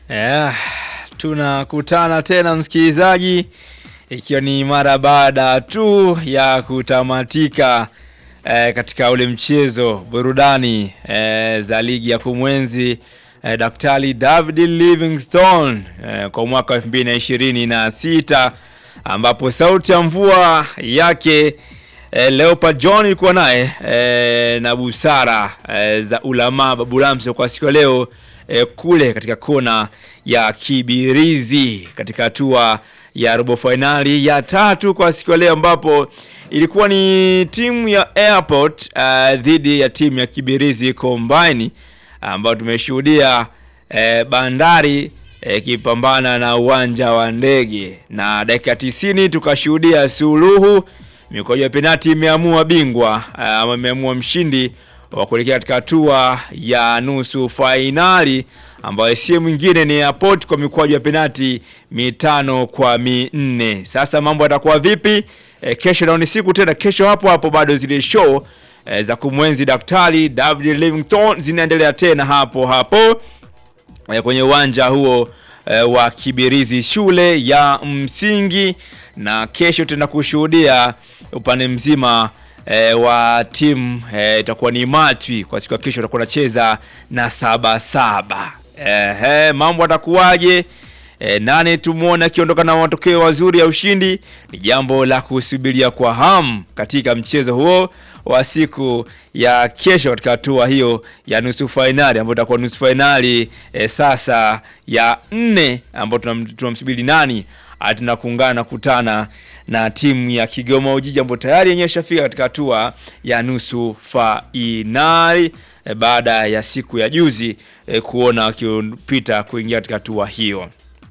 Yeah, tunakutana tena msikilizaji, ikiwa ni mara baada tu ya kutamatika eh, katika ule mchezo burudani eh, za ligi ya kumwenzi eh, Daktari David Livingstone eh, kwa mwaka wa 2026 ambapo sauti ya mvua yake eh, Leopard John ilikuwa naye eh, na busara eh, za ulama Babu Lamso kwa siku ya leo eh, kule katika kona ya Kibirizi katika hatua ya robo fainali ya tatu kwa siku ya leo ambapo ilikuwa ni timu ya Airport uh, dhidi ya timu ya Kibirizi Combine ambayo tumeshuhudia eh, Bandari ikipambana na uwanja wa ndege na dakika 90 tukashuhudia suluhu mikojo ya penati imeamua bingwa ama imeamua mshindi wa kuelekea katika hatua ya nusu fainali ambayo si mwingine ni Airport kwa mikwaju ya penati mitano kwa minne. Sasa mambo yatakuwa vipi? E, kesho nao ni siku tena, kesho hapo hapo bado zile show e, za kumwenzi Daktari David Livingstone zinaendelea tena hapo hapo e, kwenye uwanja huo e, wa Kibirizi shule ya msingi, na kesho tena kushuhudia upande mzima e, wa timu itakuwa e, ni Matwi kwa siku ya kesho, utakuwa nacheza na saba saba. Ehe, mambo atakuwaje? E, nane tumuone akiondoka na matokeo mazuri ya ushindi, ni jambo la kusubiria kwa hamu katika mchezo huo wa siku ya kesho katika hatua hiyo ya nusu fainali ambayo itakuwa nusu fainali e, sasa ya nne ambayo tunamsubiri nani atuna kuungana kutana na timu ya Kigoma Ujiji ambayo tayari yenyewe ishafika katika hatua ya nusu fainali e, baada ya siku ya juzi e, kuona wakipita kuingia katika hatua hiyo.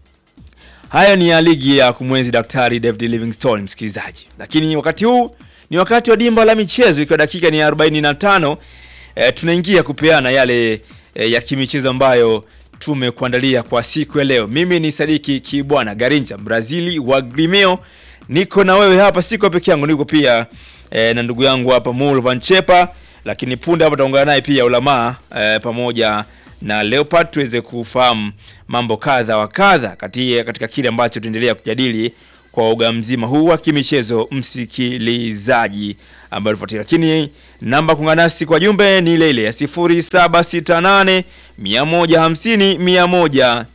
Haya ni ya ligi ya kumwenzi Daktari David Livingstone, msikilizaji, lakini wakati huu ni wakati wa dimba la michezo, ikiwa dakika ni 45. E, tunaingia kupeana yale e, ya kimichezo ambayo tumekuandalia kwa siku ya leo. Mimi ni Sadiki Kibwana Garincha Brazili wa Grimeo, niko na wewe hapa, siko peke yangu, niko pia e, na ndugu yangu hapa Mulvan Chepa, lakini punde hapa taungana naye pia Ulamaa e, pamoja na Leopard tuweze kufahamu mambo kadha wa kadha katika kile ambacho tuendelea kujadili kwa uga mzima huu wa kimichezo, msikilizaji ambaye unafuatilia. Lakini namba kuungana nasi kwa jumbe ni ile ile ya 0768 150 190,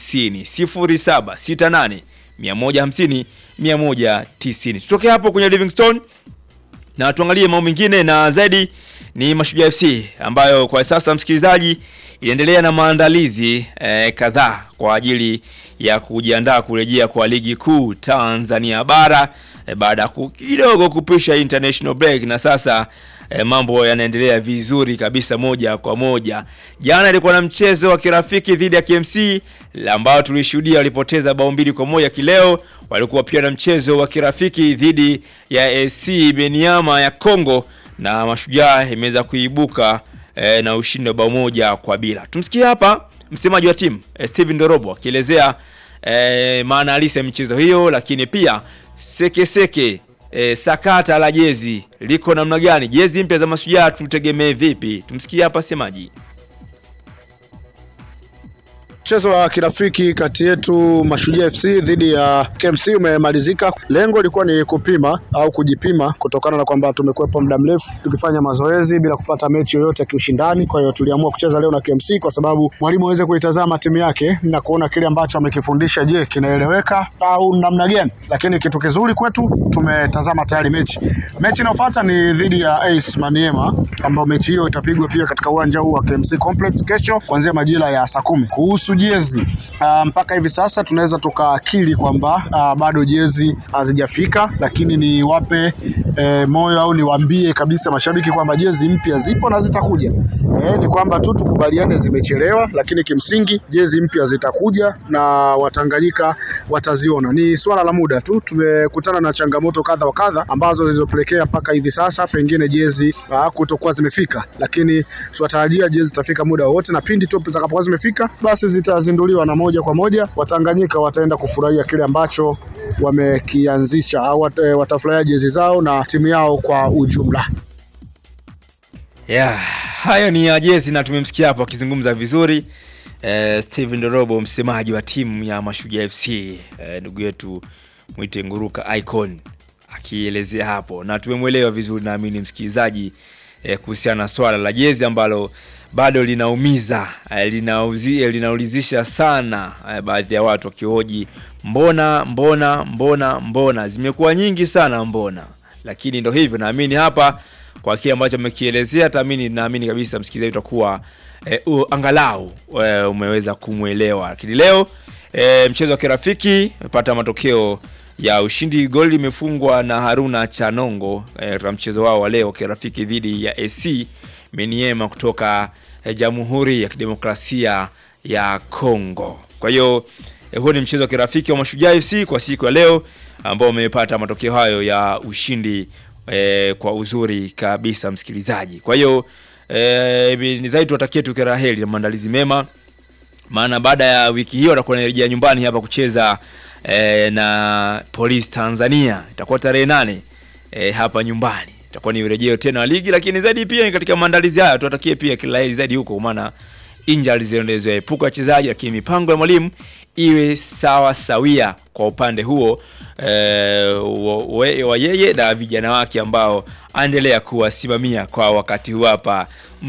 0768 150 190. Tutoke hapo kwenye Livingstone na tuangalie mambo mengine, na zaidi ni Mashujaa FC ambayo kwa sasa msikilizaji inaendelea na maandalizi eh, kadhaa kwa ajili ya kujiandaa kurejea kwa ligi kuu Tanzania bara eh, baada ya kidogo kupisha international break, na sasa eh, mambo yanaendelea vizuri kabisa moja kwa moja. Jana ilikuwa na mchezo wa kirafiki dhidi ya KMC ambao tulishuhudia walipoteza bao mbili kwa moja. Kileo walikuwa pia na mchezo wa kirafiki dhidi ya AC Beniama ya Kongo na Mashujaa imeweza kuibuka E, na ushindi wa bao moja kwa bila. Tumsikie hapa msemaji wa timu e, Steven Dorobo akielezea e, maana halisi ya michezo hiyo, lakini pia sekeseke seke, e, sakata la jezi liko namna gani, jezi mpya za Mashujaa tutegemee vipi? Tumsikie hapa semaji. Mchezo wa kirafiki kati yetu Mashujaa FC dhidi ya KMC umemalizika. Lengo lilikuwa ni kupima au kujipima kutokana na kwamba tumekuwepo muda mrefu tukifanya mazoezi bila kupata mechi yoyote ya kiushindani. Kwa hiyo tuliamua kucheza leo na KMC kwa sababu mwalimu aweze kuitazama timu yake na kuona kile ambacho amekifundisha, je, kinaeleweka au namna gani. Lakini kitu kizuri kwetu, tumetazama tayari mechi. Mechi inayofuata ni dhidi ya AS Maniema, ambayo mechi hiyo itapigwa pia katika uwanja huu wa KMC Complex kesho kuanzia majira ya saa kumi. Kuhusu jezi uh, mpaka hivi sasa tunaweza tukaakili kwamba uh, bado jezi hazijafika, lakini niwape eh, moyo au niwaambie kabisa mashabiki kwamba jezi mpya zipo na zitakuja. Eh, ni kwamba tu tukubaliane zimechelewa, lakini kimsingi jezi mpya zitakuja na Watanganyika wataziona. Ni swala la muda tu. Tumekutana na changamoto kadha wa kadha ambazo zilizopelekea mpaka hivi sasa pengine jezi uh, kutokuwa zimefika, lakini tunatarajia jezi zitafika muda wowote, na pindi tu zitakapokuwa zimefika basi zitazinduliwa na moja kwa moja Watanganyika wataenda kufurahia kile ambacho wamekianzisha au watafurahia jezi zao na timu yao kwa ujumla. Yeah, hayo ni ya jezi na tumemsikia hapo akizungumza vizuri eh, Steven Dorobo msemaji wa timu ya Mashujaa FC eh, ndugu yetu mwite Nguruka Icon akielezea hapo, na tumemwelewa vizuri, naamini msikilizaji eh, kuhusiana na swala la jezi ambalo bado linaumiza eh, linauzi, eh, linaulizisha sana eh, baadhi ya watu wakihoji mbona mbona mbona mbona, zimekuwa nyingi sana mbona, lakini ndo hivyo, naamini hapa kwa kile ambacho amekielezea, taamini naamini kabisa msikilizaji utakuwa eh, u- angalau eh, umeweza kumwelewa. Lakini leo eh, mchezo wa kirafiki umepata matokeo ya ushindi. Goli limefungwa na Haruna Chanongo eh, katika mchezo wao wa leo kirafiki dhidi ya AC Meniema kutoka eh, Jamhuri ya Kidemokrasia ya Kongo. Kwa hiyo eh, huo ni mchezo wa kirafiki wa Mashujaa FC kwa siku ya leo ambao umepata matokeo hayo ya ushindi eh, kwa uzuri kabisa msikilizaji. Kwa hiyo eh, ni dhahiri tuwatakie tu kila la heri na maandalizi mema maana baada ya wiki hiyo watakuwa wanarejea nyumbani hapa kucheza eh, na Police Tanzania. Itakuwa tarehe nane eh, hapa nyumbani, itakuwa ni urejeo tena wa ligi, lakini zaidi pia ni katika maandalizi haya tuwatakie pia kila la heri zaidi huko, kwa maana injuries zinazoepuka wachezaji, lakini mipango ya mwalimu iwe sawa sawia kwa upande huo eh, wa, wa- wa yeye na vijana wake ambao aendelea kuwasimamia kwa wakati huu hapa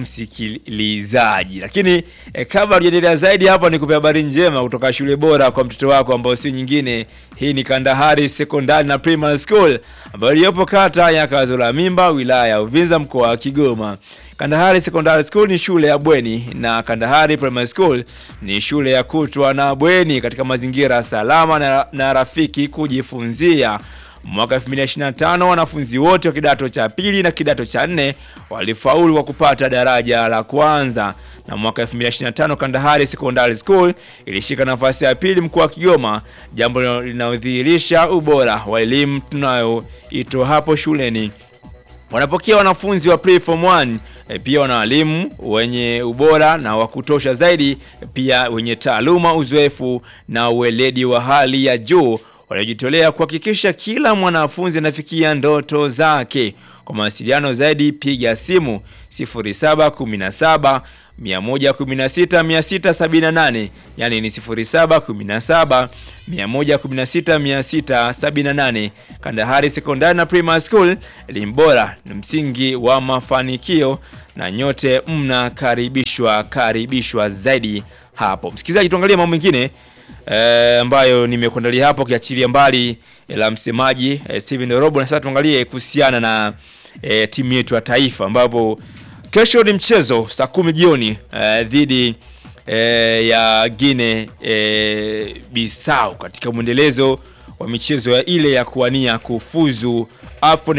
msikilizaji. Lakini eh, kabla tujaendelea zaidi hapa, ni kupea habari njema kutoka shule bora kwa mtoto wako ambao si nyingine. Hii ni Kandahari Secondary na Primary School ambayo iliyopo kata ya Kazola Mimba, wilaya ya Uvinza, mkoa wa Kigoma. Kandahari Secondary School ni shule ya bweni na Kandahari Primary School ni shule ya kutwa na bweni katika mazingira salama na, na rafiki kujifunzia. Mwaka 2025 wanafunzi wote wa kidato cha pili na kidato cha nne walifaulu kwa kupata daraja la kwanza, na mwaka 2025 Kandahari Secondary School ilishika nafasi ya pili mkoa wa Kigoma, jambo linalodhihirisha ubora wa elimu tunayoitoa hapo shuleni wanapokea wanafunzi wa pre form 1 e, pia wana walimu wenye ubora na wa kutosha zaidi, pia wenye taaluma, uzoefu na uweledi wa hali ya juu waliojitolea kuhakikisha kila mwanafunzi anafikia ndoto zake. Kwa mawasiliano zaidi piga simu 0717 116 678, yani ni 0717 116 678. Kandahari Sekondari na Primary School, elimu bora ni msingi wa mafanikio, na nyote mnakaribishwa karibishwa zaidi hapo. Msikilizaji, tuangalie mambo mengine eh, ambayo nimekuandalia hapo, kiachilia mbali eh, la msemaji eh, Steven Robo, na sasa tuangalie kuhusiana na eh, timu yetu ya taifa ambapo kesho ni mchezo saa kumi jioni eh, dhidi eh, ya Guinea eh, Bissau katika mwendelezo wa michezo ya ile ya kuwania kufuzu AFCON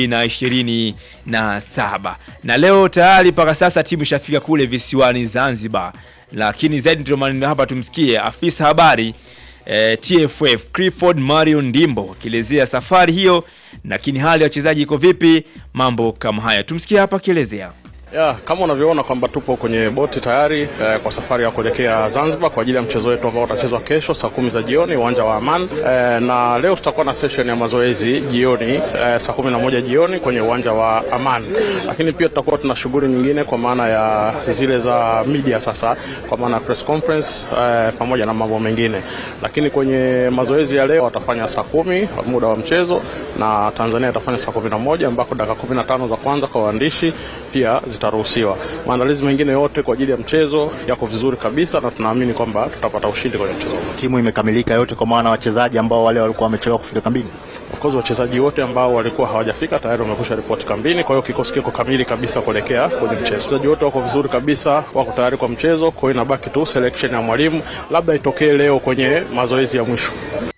2027 na leo tayari mpaka sasa timu ishafika kule visiwani Zanzibar, lakini zaidi ndio maneno hapa, tumsikie afisa habari eh, TFF Clifford Mario Ndimbo akielezea safari hiyo, lakini hali ya wachezaji iko vipi, mambo kama haya, tumsikie hapa akielezea. Ya, kama unavyoona kwamba tupo kwenye boti tayari eh, kwa safari ya kuelekea Zanzibar kwa ajili ya mchezo wetu ambao utachezwa kesho saa kumi za jioni uwanja wa Aman eh, na leo tutakuwa na session ya mazoezi jioni eh, saa kumi na moja jioni kwenye uwanja wa Aman, lakini pia tutakuwa tuna shughuli nyingine kwa maana ya zile za media sasa, kwa maana ya press conference eh, pamoja na mambo mengine, lakini kwenye mazoezi ya leo watafanya saa kumi muda wa mchezo na Tanzania itafanya saa kumi na moja ambako dakika kumi na tano za kwanza kwa waandishi pia zitaruhusiwa. Maandalizi mengine yote kwa ajili ya mchezo yako vizuri kabisa, na tunaamini kwamba tutapata ushindi kwenye mchezo huu. timu imekamilika yote, kwa maana wachezaji ambao wale walikuwa wamechelewa kufika kambini. Of course wachezaji wote ambao walikuwa hawajafika tayari wamekusha ripoti kambini, kwa hiyo kikosi kiko kamili kabisa kuelekea kwenye mchezo. Wachezaji wote wako vizuri kabisa, wako tayari kwa mchezo, kwa hiyo inabaki tu selection ya mwalimu, labda itokee leo kwenye mazoezi ya mwisho.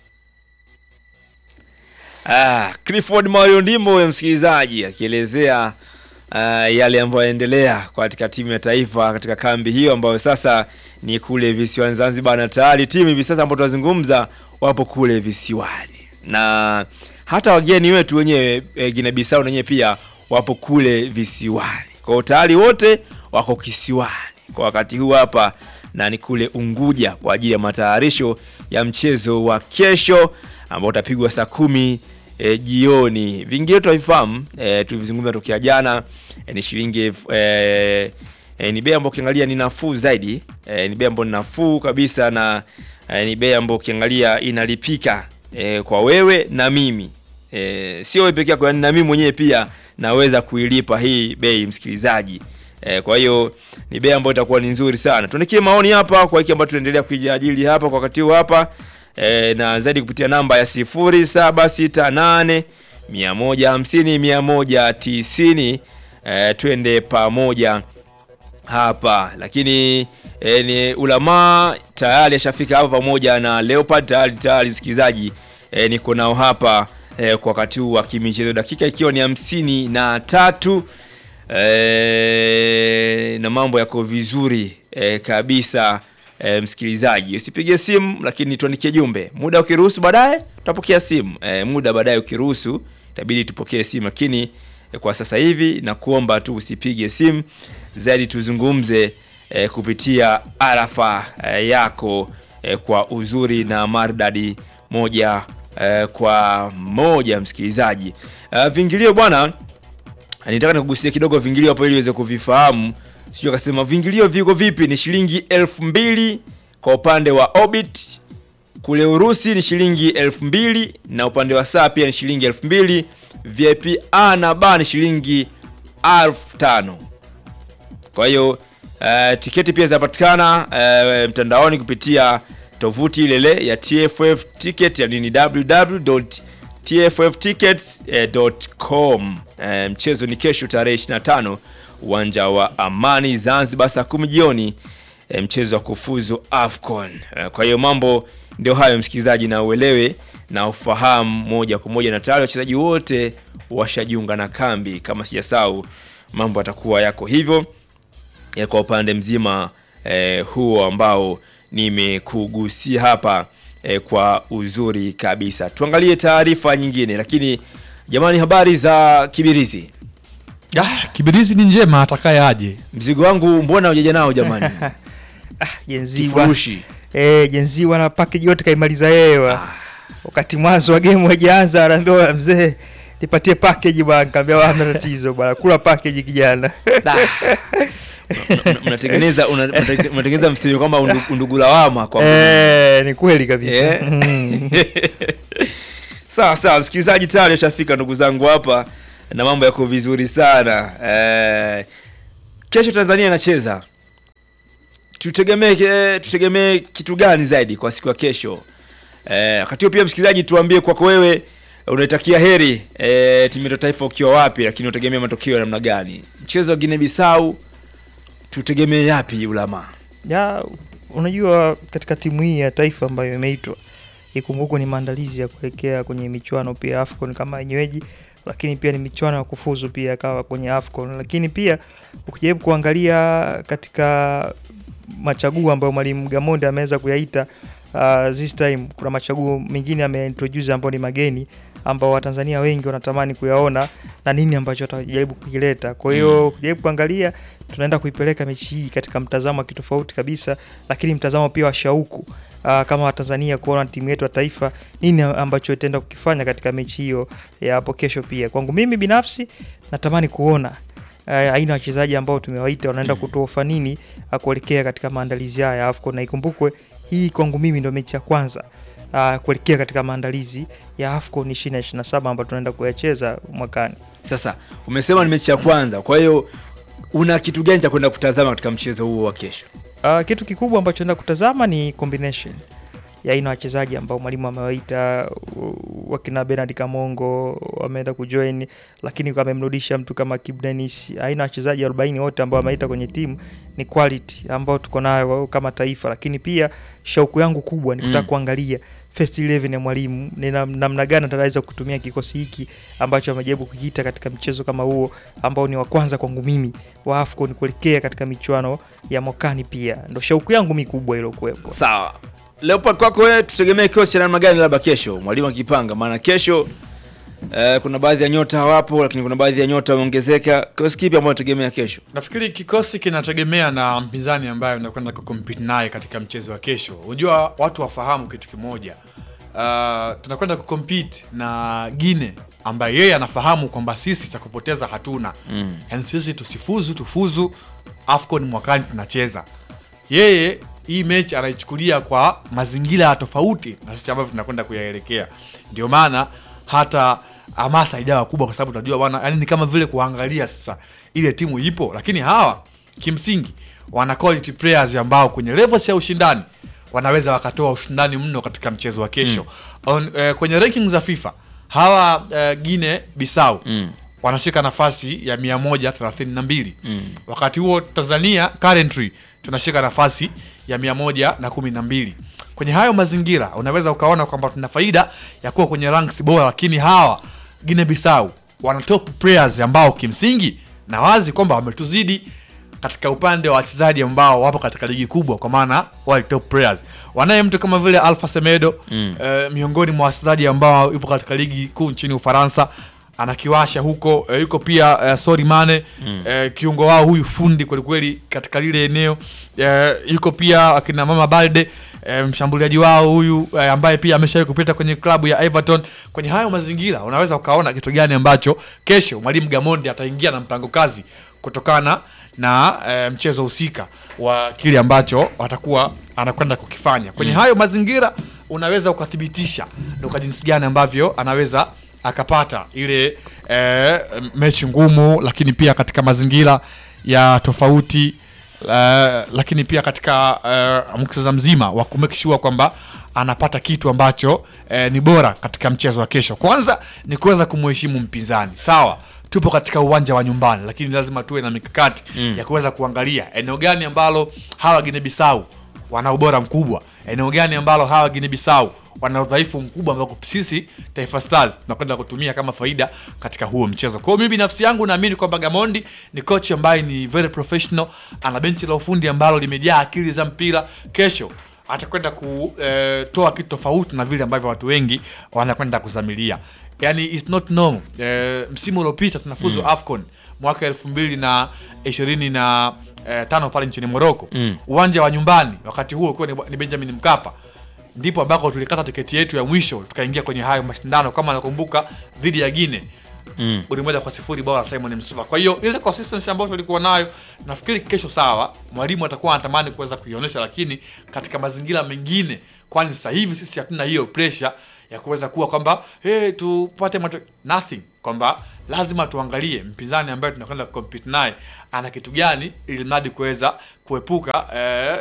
Ah, Clifford Mario Ndimbo huyo msikilizaji akielezea ah, yale ambayo yanaendelea katika timu ya taifa katika kambi hiyo ambayo sasa ni kule visiwani Zanzibar, na tayari timu hivi sasa ambayo tunazungumza wapo kule visiwani, na hata wageni wetu wenyewe e, Guinea Bissau wenyewe pia wapo kule visiwani. Kwa hiyo tayari wote wako kisiwani kwa wakati huu hapa, na ni kule Unguja kwa ajili ya matayarisho ya mchezo wa kesho ambao utapigwa saa kumi e, jioni. Vingine tunavifahamu e, tulivizungumza tokea jana e, ni shilingi elfu- e, e, ni bei ambayo ukiangalia ni nafuu zaidi e, ni bei ambayo ni nafuu kabisa na e, ni bei ambayo ukiangalia inalipika e, kwa wewe na mimi e, sio wewe peke yako, yani na mimi mwenyewe pia naweza kuilipa hii bei msikilizaji. E, kwa hiyo ni bei ambayo itakuwa ni nzuri sana. Tuandikie maoni hapa kwa hiki ambacho tunaendelea kuijadili hapa kwa wakati huu hapa e, na zaidi kupitia namba ya 0768 150 190 e, twende pamoja hapa lakini e, ni ulamaa tayari ashafika hapa pamoja na Leopard tayari tayari msikilizaji e, niko nao hapa e, kwa wakati huu wa kimichezo dakika ikiwa ni hamsini na tatu e, na mambo yako vizuri e, kabisa e, msikilizaji usipige simu lakini tuandikie jumbe muda ukiruhusu baadaye tutapokea simu e, muda baadaye ukiruhusu itabidi tupokee simu lakini e, kwa sasa hivi na kuomba tu usipige simu zaidi tuzungumze e, kupitia arafa e, yako e, kwa uzuri na mardadi moja e, kwa moja msikilizaji e, vingilio bwana nitaka nikugusia kidogo vingilio hapo ili uweze kuvifahamu sio akasema vingilio viko vipi ni shilingi elfu mbili kwa upande wa orbit kule urusi ni shilingi elfu mbili na upande wa saa pia ni shilingi elfu mbili vip a na b ni shilingi elfu tano kwa hiyo uh, tiketi pia zinapatikana uh, mtandaoni kupitia tovuti ilele ya tff ticket yani ni www.tfftickets.com. Uh, mchezo ni kesho tarehe 25 uwanja wa Amani Zanzibar saa 10 jioni, uh, mchezo wa kufuzu AFCON. Uh, kwa hiyo mambo ndio hayo msikilizaji, na uelewe na ufahamu moja kwa moja, na tayari wachezaji wote washajiunga na kambi, kama sijasahau, mambo atakuwa yako hivyo ya kwa upande mzima eh, huo ambao nimekugusia hapa eh, kwa uzuri kabisa. Tuangalie taarifa nyingine, lakini jamani, habari za Kibirizi. Ah, Kibirizi ni njema atakaye aje. Mzigo wangu mbona hujaja nao jamani? jenziwa Kifurushi eh, jenziwa na package yote kaimaliza yewa wakati mwanzo wa game hajaanza anaambiwa mzee nipatie package bwana nikamwambia hamna tatizo bwana kula package kijana Mna- mna- mnatengeneza una- mnate- mnatengeneza msemo kwamba undu- undugu lawama kwa eh, ni kweli kabisa Eh. Mm. sawa sawa msikilizaji tayari ashafika ndugu zangu hapa na mambo yako vizuri sana eh, kesho tanzania inacheza tutegemee eh, tutegemee kitu gani zaidi kwa siku ya kesho eh, wakati huo pia msikilizaji tuambie kwako wewe unaitakia heri eh, timu yetu ya taifa ukiwa wapi lakini utegemea matokeo ya namna gani mchezo wa Guinea Bissau tutegemee yapi ulama ya unajua katika timu hii ya taifa ambayo imeitwa ikumbukwe ni maandalizi ya kuelekea kwenye michuano pia afcon kama yenyeweji lakini pia ni michuano ya kufuzu pia kawa kwenye afcon lakini pia ukijaribu kuangalia katika machaguo ambayo mwalimu gamonde ameweza kuyaita uh, this time kuna machaguo mengine ameintroduce ambao ni mageni ambao watanzania wengi wanatamani kuyaona na nini ambacho atajaribu kukileta kwa hiyo Mm. ukijaribu kuangalia tunaenda kuipeleka mechi hii katika mtazamo wa kitofauti kabisa lakini mtazamo pia wa shauku uh, kama watanzania kuona timu yetu ya taifa nini ambacho itaenda kukifanya katika mechi hiyo ya hapo kesho pia kwangu mimi binafsi natamani kuona uh, aina ya wachezaji ambao tumewaita wanaenda kutoa ufanini uh, kuelekea katika maandalizi haya ya AFCON na ikumbukwe hii kwangu mimi ndo mechi ya kwanza uh, kuelekea katika maandalizi ya AFCON 2027 ambayo tunaenda kuyacheza mwakani sasa umesema ni mechi ya kwanza kwa hiyo una kitu gani cha kwenda kutazama katika mchezo huo wa kesho Uh, kitu kikubwa ambacho naenda kutazama ni combination ya aina ya wachezaji ambao mwalimu amewaita uh, wakina Bernard Kamongo wameenda kujoin, lakini amemrudisha mtu kama Kibu Denis. Aina ya wachezaji 40 wote ambao ameita kwenye timu ni quality ambao tuko nayo kama taifa, lakini pia shauku yangu kubwa ni kutaka Mm. kuangalia first 11 ya mwalimu ni nam- namna gani ataweza kutumia kikosi hiki ambacho amejaribu kukiita katika mchezo kama huo ambao ni wa kwanza kwangu mimi wa AFCON kuelekea katika michuano ya mwakani pia ndo shauku yangu mikubwa iliyokuwepo sawa leopard kwako wewe tutegemee kikosi cha namna gani labda kesho mwalimu akipanga maana kesho eh, kuna baadhi ya nyota hawapo lakini kuna baadhi ya nyota wameongezeka kikosi kipi ambayo tutegemea kesho Nafikiri kikosi kinategemea na mpinzani ambaye unakwenda kucompete naye katika mchezo wa kesho. Unajua watu wafahamu kitu kimoja. Uh, tunakwenda kucompete na Gine ambaye yeye anafahamu kwamba sisi cha kupoteza hatuna. Mm. Yaani sisi tusifuzu tufuzu AFCON mwakani tunacheza. Yeye hii mechi anaichukulia kwa mazingira ya tofauti na sisi ambavyo tunakwenda kuyaelekea. Ndio maana hata hamasa haijawa kubwa, kwa sababu tunajua bwana, yani ni kama vile kuangalia sasa ile timu ipo, lakini hawa kimsingi wana quality players ambao kwenye levels ya ushindani wanaweza wakatoa ushindani mno katika mchezo wa kesho. On, eh, kwenye rankings za FIFA hawa eh, Guinea Bissau wanashika nafasi ya 132 wakati huo Tanzania currently tunashika nafasi ya 112 kwenye hayo mazingira unaweza ukaona kwamba tuna faida ya kuwa kwenye ranks bora lakini hawa Guinea Bissau wana top players ambao kimsingi na wazi kwamba wametuzidi katika upande wa wachezaji ambao wapo katika ligi kubwa kwa maana wale top players wanaye mtu kama vile Alpha Semedo eh, miongoni mwa wachezaji ambao yupo katika ligi kuu nchini Ufaransa anakiwasha huko eh, yuko pia eh, Sori Mane eh, kiungo wao huyu fundi kwelikweli katika lile eneo eh, yuko pia akina Mama Balde eh, mshambuliaji wao huyu eh, ambaye pia ameshawahi kupita kwenye klabu ya Everton. Kwenye hayo mazingira unaweza ukaona kitu gani ambacho kesho mwalimu Gamondi ataingia na mpango kazi kutokana na eh, mchezo husika wa kile ambacho watakuwa anakwenda kukifanya kwenye hayo mazingira unaweza ukathibitisha ni kwa jinsi gani ambavyo anaweza akapata ile eh, mechi ngumu lakini pia katika mazingira ya tofauti eh, lakini pia katika eh, muktadha mzima wa kumake sure kwamba anapata kitu ambacho eh, ni bora katika mchezo wa kesho kwanza ni kuweza kumheshimu mpinzani sawa tupo katika uwanja wa nyumbani lakini lazima tuwe na mikakati ya kuweza kuangalia eneo gani ambalo hawa Guinea Bissau wana ubora mkubwa eneo gani ambalo hawa Guinea Bissau wana udhaifu mkubwa ambao sisi Taifa Stars tunakwenda kutumia kama faida katika huo mchezo. Kwa hiyo mimi binafsi yangu naamini kwamba Gamondi ni coach ambaye ni very professional, ana benchi la ufundi ambalo limejaa akili za mpira. Kesho atakwenda kutoa kitu tofauti na vile ambavyo watu wengi wanakwenda kuzamilia. Yani it's not normal. Eh, msimu uliopita tunafuzu AFCON mwaka elfu mbili na ishirini na eh, tano pale nchini Morocco uwanja wa nyumbani, wakati huo ukiwa ni, ni Benjamin Mkapa ndipo ambako tulikata tiketi yetu ya mwisho tukaingia kwenye hayo mashindano kama nakumbuka dhidi ya Gine mm. goli moja kwa sifuri bao la Simon Msuva. Kwa hiyo ile consistency ambayo tulikuwa nayo, nafikiri kesho sawa, mwalimu atakuwa anatamani kuweza kuionyesha, lakini katika mazingira mengine, kwani sasa hivi sisi hatuna hiyo pressure ya kuweza kuwa kwamba hey, tupate mato nothing, kwamba lazima tuangalie mpinzani ambaye tunakwenda compete naye ana kitu gani, ili mradi kuweza kuepuka eh,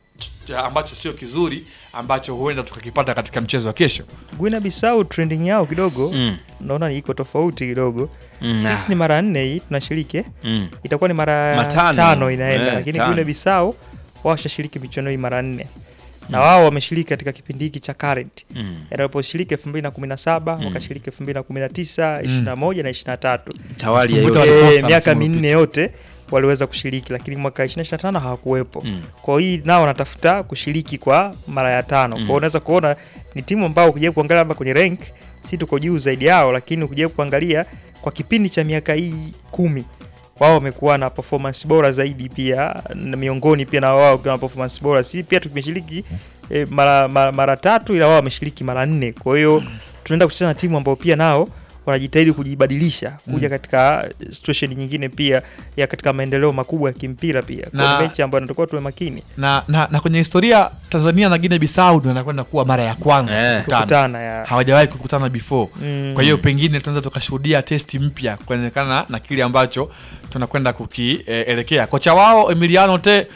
ch- ambacho sio kizuri ambacho huenda tukakipata katika mchezo wa kesho. Guinea Bissau trending yao kidogo Mm. naona iko tofauti kidogo. Mm, Sisi ah. ni mara nne hii tunashiriki, eh? Mm. itakuwa ni mara Matano. tano inaenda, Eh, lakini tano. Guinea Bissau wao washashiriki michuano hii mara nne na wao wameshiriki katika kipindi hiki cha current Mm. yanaposhiriki 2017 wakashiriki 2019 21 na 23 Tawali ya Kumbuka yote. walikosa Eh, miaka msimu minne yote waliweza kushiriki, lakini mwaka 2025 hawakuwepo. Mm. Kwa hiyo hii nao wanatafuta kushiriki kwa mara ya tano. Kwa hiyo unaweza kuona ni timu ambao ukija kuangalia labda kwenye rank si tuko juu zaidi yao, lakini ukija kuangalia kwa kipindi cha miaka hii kumi wao wamekuwa na performance bora zaidi pia na miongoni pia na wao wakiwa na performance bora. Si pia tumeshiriki eh, mara, mara, mara tatu ila wao wameshiriki mara nne. Kwa hiyo tunaenda kucheza na timu ambao pia nao wanajitahidi kujibadilisha kuja katika situation nyingine pia ya katika maendeleo makubwa ya kimpira pia. Kwa Na- hiyo mechi ambayo natakuwa tuwe makini Na, na, na kwenye historia Tanzania na Guinea Bissau ndio inakwenda kuwa mara ya kwanza Eh. kukutana. kukutana ya hawajawahi kukutana before Mm. kwa hiyo pengine tunaweza tukashuhudia testi mpya kuonekana na kile ambacho tunakwenda kukielekea kocha wao Emiliano te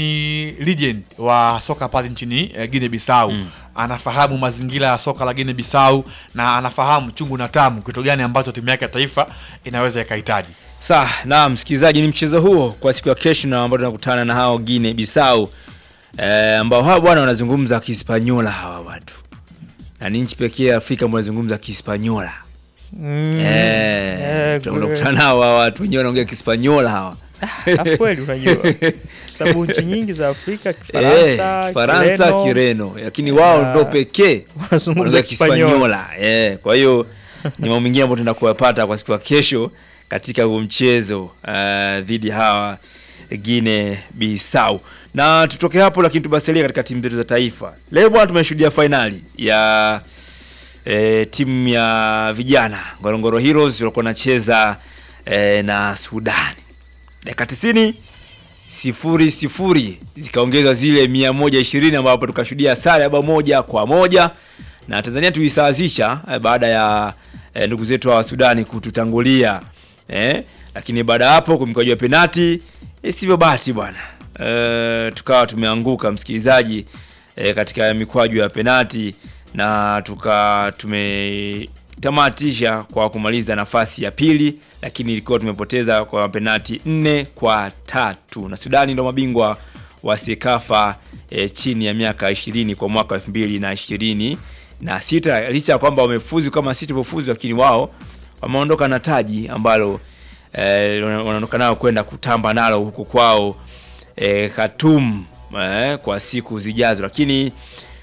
ni legend wa soka pale nchini eh, Guinea Bissau anafahamu mazingira ya soka la Guinea Bissau na anafahamu chungu na tamu kitu gani ambacho timu yake ya taifa inaweza ikahitaji Sawa, na msikilizaji, ni mchezo huo kwa siku ya kesho na ambao tunakutana na hao Guinea Bissau eh, ambao hawa bwana wanazungumza Kihispanyola hawa watu, na ni nchi pekee ya Afrika ambao wanazungumza Kihispanyola mm. eh, Eh, tunakwenda kwe- kukutana hawa hawa watu wenyewe wanaongea Kihispanyola hawa Alafu kweli unajua sababu nchi nyingi za Afrika Eh, Kifaransa, Kifaransa, Kireno, Kireno, lakini wao Ah, ndo pekee wanazungumza wanazungumza Kispanyola. Kispanyola. Eh, kwa hiyo ni mambo mengine ambayo tunaenda kuyapata kwa siku ya kesho katika huo mchezo uh, dhidi ya hawa Guinea Bissau. Na tutoke hapo, lakini tubasalie katika timu zetu za taifa. Leo bwana, tumeshuhudia fainali ya e, timu ya vijana Ngorongoro Heroes walikuwa wanacheza e, na Sudani dakika 90 sifuri sifuri zikaongezwa zile 120 ambapo tukashuhudia sare ya bao moja kwa moja na Tanzania tuisawazisha eh, baada ya eh, ndugu zetu wa Sudani kututangulia eh, lakini baada ya hapo kumkajua penati isivyo bahati bwana eh, tukawa tumeanguka msikilizaji eh, katika mikwaju ya penati na tuka tumetamatisha kwa kumaliza nafasi ya pili, lakini ilikuwa tumepoteza kwa penati nne kwa tatu, na Sudani ndo mabingwa wa Sekafa eh, chini ya miaka 20 kwa mwaka 2020 na sita, licha ya kwamba wamefuzu kama sisi tulivyofuzu, lakini wao wameondoka na taji ambalo eh, wanaondoka nao kwenda kutamba nalo huku kwao eh, Khartoum eh, kwa siku zijazo, lakini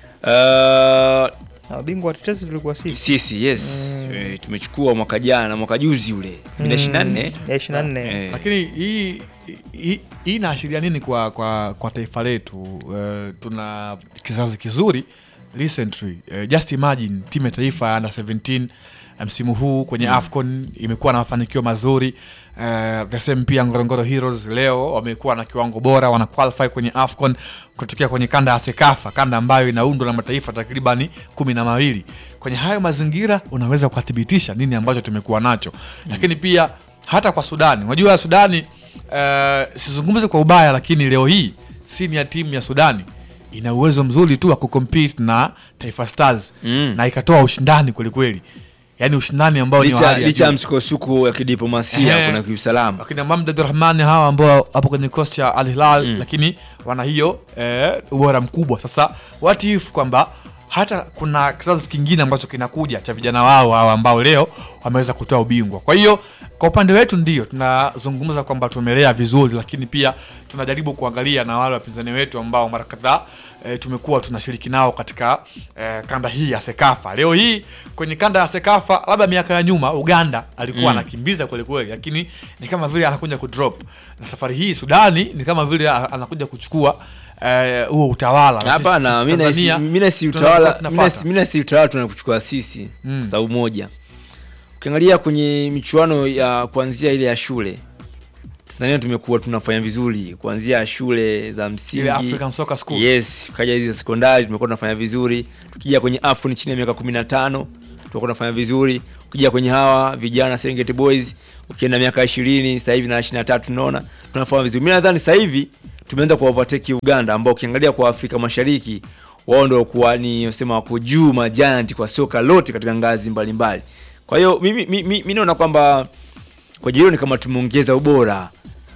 uh, Na Mabingwa watetezi tulikuwa sisi sisi yes eh, tumechukua mwaka jana mwaka juzi ule 2024 ya 24 eh, lakini hii hii- hii inaashiria nini kwa, kwa, kwa taifa letu uh, tuna kizazi kizuri recently uh, just imagine timu ya taifa ya under 17 uh, msimu huu kwenye afcon imekuwa na mafanikio mazuri uh, the same pia ngorongoro heroes leo wamekuwa na kiwango bora wana qualify kwenye afcon kutokea kwenye kanda ya sekafa kanda ambayo inaundwa na mataifa takribani kumi na mawili kwenye hayo mazingira unaweza kukathibitisha nini ambacho tumekuwa nacho lakini pia hata kwa sudani unajua sudani uh, sizungumze kwa ubaya lakini leo hii sini ya timu ya sudani ina uwezo mzuri tu wa kucompete na taifa stars Mm. na ikatoa ushindani kwelikweli yaani ushindani ambao ni wa licha hali ya licha ya juu. msukosuko ya kidiplomasia Ehe. kuna kiusalama wakina Mamdad Rahmani hawa ambao hapo kwenye kikosi cha Al Hilal lakini wana hiyo eh, ubora mkubwa. Sasa what if kwamba hata kuna kizazi kingine ambacho kinakuja cha vijana wao hawa ambao leo wameweza kutoa ubingwa. Kwa hiyo kwa upande wetu ndio tunazungumza kwamba tumelea vizuri, lakini pia tunajaribu kuangalia na wale wapinzani wetu ambao mara kadhaa e, tumekuwa tunashiriki nao katika e, kanda hii ya Sekafa. Leo hii kwenye kanda ya Sekafa, labda miaka ya nyuma Uganda alikuwa anakimbiza kweli kweli, lakini ni kama vile anakuja kudrop, na safari hii Sudani ni kama vile a- anakuja kuchukua eh, huo utawala. Na hapana sisi mi nahisi- Tanzania mi nahisi tunakuwa utawala tunafuata. mi nahisi- mi nahisi utawala tunakuchukua sisi kwa sababu moja ukiangalia kwenye michuano ya kuanzia ile ya shule tanzania tumekuwa tunafanya vizuri kuanzia shule za msingi Ile African Soccer School. yes ukaja hizi za sekondari tumekuwa tunafanya vizuri tukija kwenye afro chini ya miaka 15 tumekuwa tunafanya vizuri ukija kwenye hawa vijana Serengeti Boys ukienda miaka 20 sasa hivi na 23 tunaona tunafanya vizuri mimi nadhani sasa hivi tumeanza ku overtake Uganda ambao ukiangalia kwa Afrika Mashariki wao ndio kuwa ni sema wako juu majanti kwa soka lote katika ngazi mbalimbali kwa hiyo mimi mimi mimi naona kwamba kwa hilo ni kama tumeongeza ubora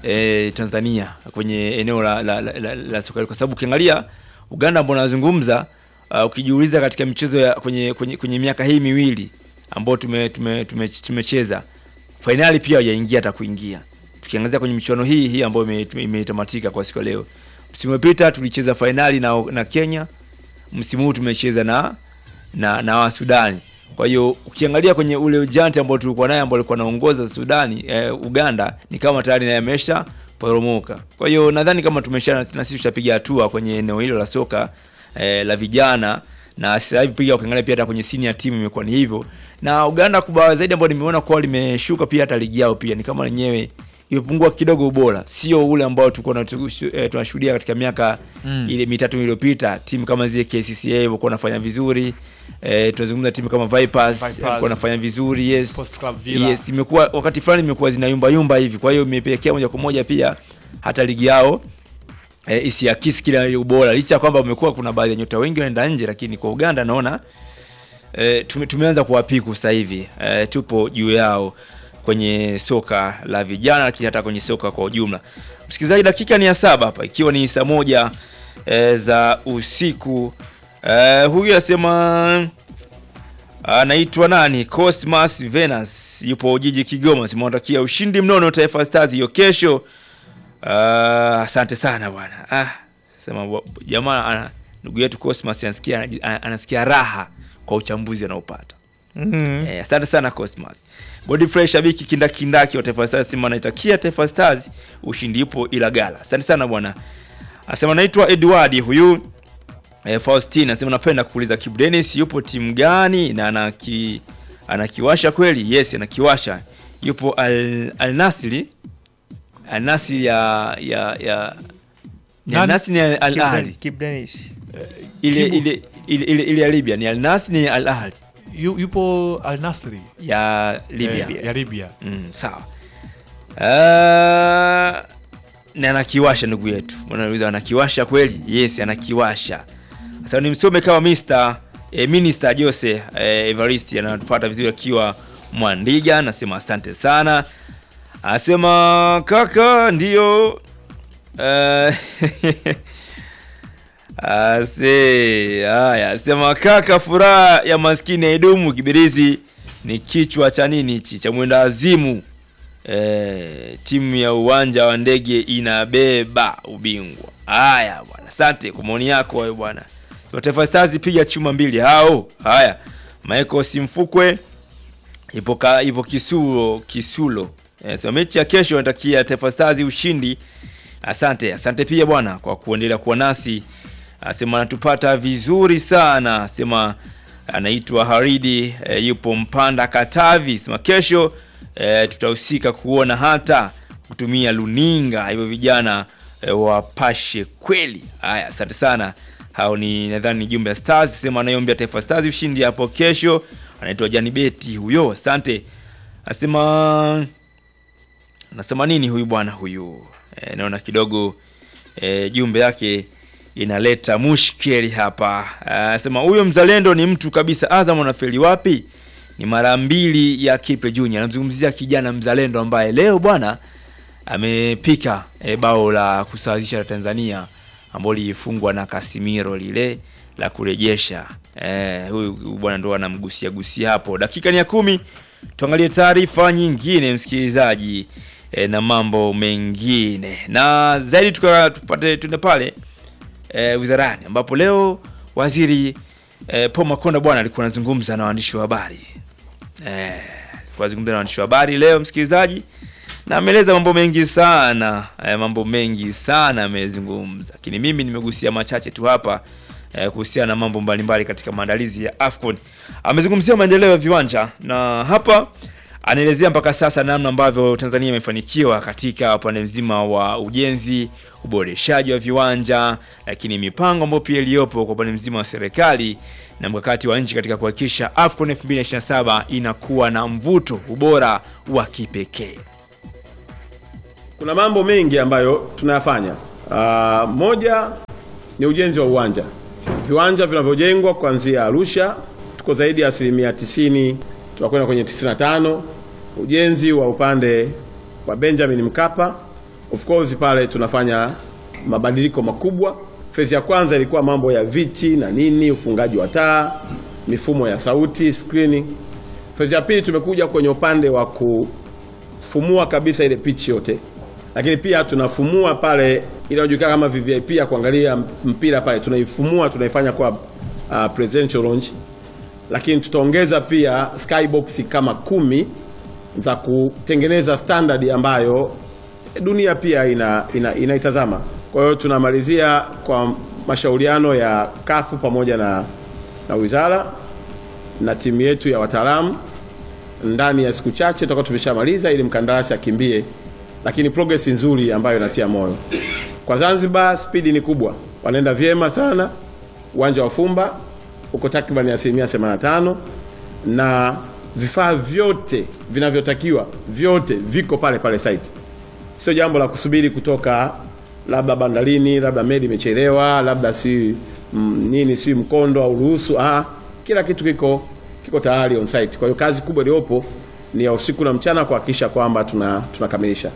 e, Tanzania kwenye eneo la, la, la, la, la soka kwa sababu ukiangalia Uganda ambao nazungumza uh, ukijiuliza katika michezo ya kwenye, kwenye, kwenye miaka hii miwili ambao tume, tume, tume, tumecheza fainali pia hajaingia hata kuingia tukiangazia kwenye michuano hii hii ambayo ime- tume- imetamatika kwa siku ya leo msimu uliopita tulicheza fainali na, na Kenya msimu huu tumecheza na na, na wa Sudani. Kwa hiyo ukiangalia kwenye ule ujanti ambao tulikuwa naye ambao alikuwa anaongoza Sudani eh, Uganda ni kama tayari naye amesha poromoka. Kwa hiyo nadhani kama tumesha na sisi tutapiga hatua kwenye eneo hilo la soka eh, la vijana na sasa hivi pia ukiangalia pia hata kwenye senior team imekuwa ni hivyo. Na Uganda kubwa zaidi ambao nimeona kwa limeshuka pia hata ligi yao pia ni kama lenyewe imepungua kidogo ubora, sio ule ambao tulikuwa tunatu- eh, tunashuhudia katika miaka Mm. ile mitatu iliyopita. Timu kama zile KCCA walikuwa wanafanya vizuri eh, tunazungumza timu kama Vipers Vipers. walikuwa wanafanya vizuri yes. Post Club Villa. Yes, imekuwa wakati fulani imekuwa zinayumba yumba hivi, kwa hiyo imepelekea moja kwa moja pia hata ligi yao e, isiakisi kile ubora, licha ya kwamba umekuwa kuna baadhi ya nyota wengi wanaenda nje, lakini kwa Uganda naona e, tume, tumeanza kuwapiku sasa hivi e, tupo juu yao kwenye soka la vijana, lakini hata kwenye soka kwa ujumla. Msikilizaji, dakika ni ya saba hapa, ikiwa ni saa moja e, za usiku e, huyu anasema anaitwa nani? Cosmas Venus yupo jiji Kigoma, simewatakia ushindi mnono Taifa Stars hiyo kesho. Ah, asante sana bwana. Ah, sema wa- jamaa ana- ndugu yetu Cosmas anasikia anaji- ana- anasikia raha kwa uchambuzi anaopata. Mhm. Eh, asante sana Cosmas. Godfrey shabiki kindakindaki wa Taifa Stars sema anaitakia Taifa Stars ushindi ipo ila gala. Asante sana bwana. Asema naitwa Edward huyu eh, Faustin anasema napenda kuuliza Kibu Dennis yupo timu gani na anaki anakiwasha kweli? Yes, anakiwasha. Yupo Al, Al Nasri Al Nassr ya ya ya ni Al Nani? Nassr ni Al Al Kibu Ahly Den- Kibu Denis. ile Kibu- ile ile ile ile ya Libya ni Al Nassr ni Al Ahly Yu, yupo Al Nasri ya Libya eh, ya Libya. Mm, sawa. Uh, na anakiwasha ndugu yetu. Unauliza anakiwasha kweli? Yes, anakiwasha. Sasa nimsome kama Mr. Eh, Minister Jose eh, Evarist anatupata vizuri akiwa Mwandiga, anasema asante sana. Anasema kaka ndio eh, Ase, haya, sema kaka, furaha ya maskini haidumu. Kibirizi ni kichwa cha nini hichi cha mwenda azimu. E, timu ya uwanja wa ndege inabeba ubingwa. Haya bwana, asante kwa maoni yako wewe bwana. Taifa Stars piga chuma mbili hao. Haya, Michael Simfukwe ipo ka, ipo Kisulo Kisulo. E, so mechi ya kesho natakia Taifa Stars ushindi. Asante, asante pia bwana kwa kuendelea kuwa nasi. Asema anatupata vizuri sana. Asema anaitwa Haridi e, yupo Mpanda Katavi. Sema kesho e, tutahusika kuona hata kutumia luninga hivyo vijana e, wapashe kweli. Haya, asante sana. Hao ni nadhani ni jumbe ya Stars. Sema anayeombea Taifa Stars ushindi hapo kesho. Anaitwa Jani Beti huyo. Asante. Asema anasema nini huyu bwana huyu? E, naona kidogo e, jumbe yake inaleta mushkeli hapa. Anasema huyo mzalendo ni mtu kabisa. Azam anafeli wapi? Ni mara mbili ya Kipe Junior. Anamzungumzia kijana mzalendo ambaye leo bwana amepika e, bao la kusawazisha la Tanzania ambalo lilifungwa na Casimiro lile la kurejesha. Eh, huyu huyu bwana ndo anamgusia gusia hapo. Dakika ni ya kumi. Tuangalie taarifa nyingine msikilizaji e, na mambo mengine na zaidi tuka tupate tuende pale e, wizarani ambapo leo waziri e, Paul Makonda bwana alikuwa anazungumza na waandishi wa habari eh, alikuwa anazungumza na waandishi wa habari leo msikilizaji, na ameeleza mambo mengi sana eh, mambo mengi sana amezungumza, lakini mimi nimegusia machache tu hapa eh, kuhusiana na mambo mbalimbali katika maandalizi ya AFCON. Amezungumzia maendeleo ya viwanja na hapa anaelezea mpaka sasa namna ambavyo Tanzania imefanikiwa katika upande mzima wa ujenzi, uboreshaji wa viwanja, lakini mipango ambayo pia iliyopo kwa upande mzima wa serikali na mkakati wa nchi katika kuhakikisha AFCON 2027 inakuwa na mvuto, ubora wa kipekee. Kuna mambo mengi ambayo tunayafanya. Uh, moja ni ujenzi wa uwanja. Viwanja vinavyojengwa kuanzia Arusha tuko zaidi ya asilimia 90, tunakwenda kwenye 95. Ujenzi wa upande wa Benjamin Mkapa, of course pale tunafanya mabadiliko makubwa. Fezi ya kwanza ilikuwa mambo ya viti na nini, ufungaji wa taa, mifumo ya sauti, screening. Fezi ya pili tumekuja kwenye upande wa kufumua kabisa ile pitch yote lakini pia tunafumua pale ile inayojulikana kama VVIP ya kuangalia mpira pale, tunaifumua tunaifanya kwa uh, presidential lounge, lakini tutaongeza pia skybox kama kumi za kutengeneza standard ambayo dunia pia ina, ina, inaitazama. Kwa hiyo tunamalizia kwa mashauriano ya kafu pamoja na, na wizara na timu yetu ya wataalamu ndani ya siku chache tutakuwa tumeshamaliza ili mkandarasi akimbie lakini progress nzuri ambayo inatia moyo. Kwa Zanzibar spidi ni kubwa, wanaenda vyema sana. Uwanja wa Fumba uko takriban asilimia 85 na vifaa vyote vinavyotakiwa vyote viko pale pale site. Sio jambo la kusubiri kutoka labda bandarini, labda meli imechelewa, labda si mm, nini si mkondo au ruhusu. Ah, kila kitu kiko kiko tayari on site. Kwa hiyo kazi kubwa iliyopo ni ya usiku na mchana kuhakikisha kwamba tuna tunakamilisha.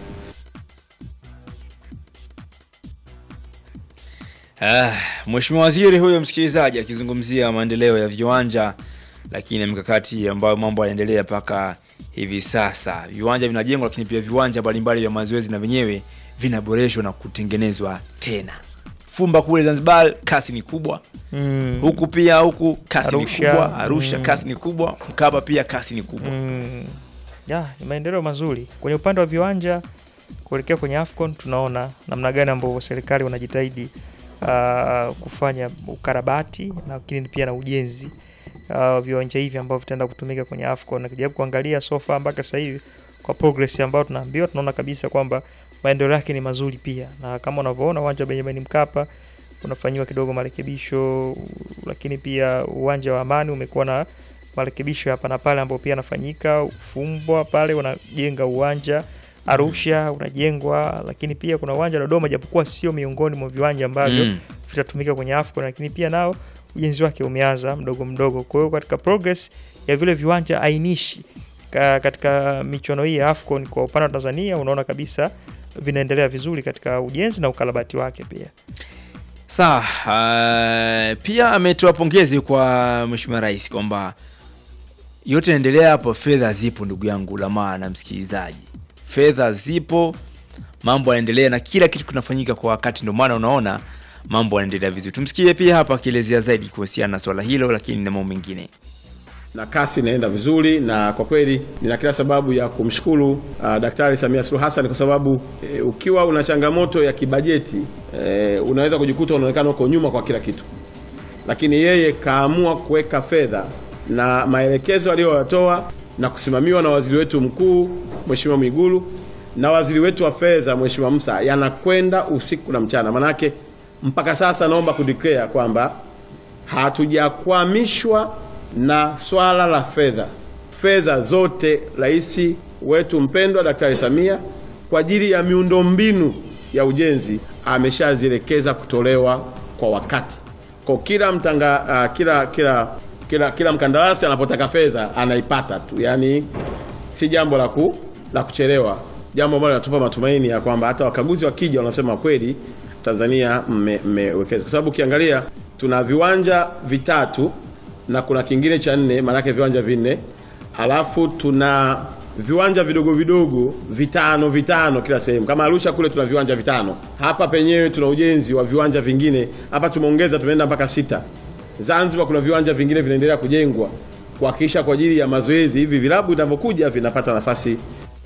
Ah, Mheshimiwa Waziri huyo msikilizaji akizungumzia maendeleo ya viwanja lakini mikakati ambayo mambo yanaendelea mpaka hivi sasa. Viwanja vinajengwa lakini pia viwanja mbalimbali vya mazoezi na wenyewe vinaboreshwa na kutengenezwa tena. Fumba kule Zanzibar kasi ni kubwa. Mm. Huku pia huku kasi Arusha, ni kubwa. Arusha mm. kasi ni kubwa. Mkapa pia kasi ni kubwa. Mm. Ya, ni maendeleo mazuri kwenye upande wa viwanja kuelekea kwenye AFCON. Tunaona namna gani ambavyo serikali wanajitahidi uh, kufanya ukarabati lakini pia na ujenzi uh, viwanja hivi ambavyo vitaenda kutumika kwenye AFCON. Na kijaribu kuangalia so far mpaka sasa hivi kwa progress ambayo tunaambiwa, tunaona kabisa kwamba maendeleo yake ni mazuri pia, na kama unavyoona uwanja wa Benjamin Mkapa unafanyiwa kidogo marekebisho, lakini pia uwanja wa Amani umekuwa na marekebisho hapa na pale ambayo pia yanafanyika. Ufumbwa pale unajenga uwanja Arusha unajengwa, lakini pia kuna uwanja wa Dodoma, japokuwa sio miongoni mwa viwanja ambavyo Mm. vitatumika kwenye AFCON, lakini pia nao ujenzi wake umeanza mdogo mdogo. Kwa hiyo katika progress ya vile viwanja ainishi ka, katika michuano hii ya AFCON kwa upande wa Tanzania unaona kabisa vinaendelea vizuri katika ujenzi na ukarabati wake pia. Sawa, uh, pia ametoa pongezi kwa Mheshimiwa Rais kwamba yote yanaendelea hapo, fedha zipo ndugu yangu Lamaa na msikilizaji, fedha zipo, mambo yanaendelea na kila kitu kinafanyika kwa wakati, ndio maana unaona mambo yanaendelea vizuri. Tumsikie pia hapa akielezea zaidi kuhusiana na swala hilo, lakini na mambo mengine. na kasi inaenda vizuri, na kwa kweli nina kila sababu ya kumshukuru uh, Daktari Samia Suluhu Hassan kwa sababu e, ukiwa una changamoto ya kibajeti e, unaweza kujikuta unaonekana uko nyuma kwa kila kitu, lakini yeye kaamua kuweka fedha na maelekezo aliyoyatoa na kusimamiwa na waziri wetu mkuu Mheshimiwa Mwigulu na waziri wetu wa fedha Mheshimiwa Musa yanakwenda usiku na mchana. Manake mpaka sasa naomba kudeclare kwamba hatujakwamishwa na swala la fedha. Fedha zote rais wetu mpendwa Daktari Samia kwa ajili ya miundombinu ya ujenzi ameshazielekeza kutolewa kwa wakati. Kwa kila mtanga, uh, kila kila kila kila mkandarasi anapotaka fedha anaipata tu, yaani si jambo la ku, la kuchelewa, jambo ambalo linatupa matumaini ya kwamba hata wakaguzi wakija wanasema kweli Tanzania mme- mmewekeza, kwa sababu ukiangalia tuna viwanja vitatu na kuna kingine cha nne, maanake viwanja vinne, alafu tuna viwanja vidogo vidogo vitano vitano kila sehemu. Kama Arusha kule tuna viwanja vitano, hapa penyewe tuna ujenzi wa viwanja vingine, hapa tumeongeza, tumeenda mpaka sita. Zanzibar kuna viwanja vingine vinaendelea kujengwa kuhakikisha kwa ajili ya mazoezi, hivi vilabu vinavyokuja vinapata nafasi